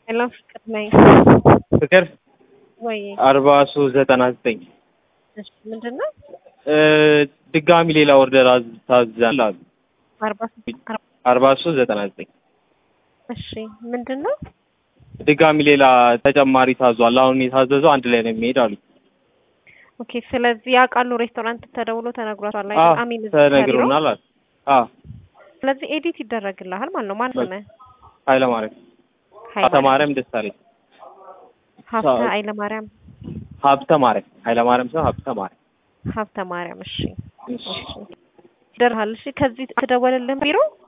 ሄሎ ፍቅር ነኝ። ፍቅር ወይ አርባ ሶስት ዘጠና ዘጠኝ እሺ፣ ምንድን ነው ድጋሚ ሌላ ኦርደር አዝ- ታዛል አሉ። አርባ ሶስት አርባ አርባ ሶስት ዘጠና ዘጠኝ እሺ፣ ምንድን ነው ድጋሚ ሌላ ተጨማሪ ታዟል። አሁን የታዘዘው አንድ ላይ ነው የሚሄድ አሉ። ኦኬ። ስለዚህ ያውቃሉ ሬስቶራንት ተደውሎ ተነግሯቸዋል አዎ አይደል? አሚን እዚህ ያለው። ተነግሮናል አሉ። አዎ ስለዚህ ኤዲት ይደረግልሃል ማለት ነው። ማን ነህ? ኃይለማርያም ሀብተ ማርያም ደሳለኝ ሀብተ ኃይለማርያም ሀብተ ማርያም ኃይለማርያም ሰው ሀብተ ማርያም ሀብተ ማርያም። እሺ እሺ። እሺ፣ ይደርሃል። እሺ፣ ከዚህ ትደወልልን ቢሮ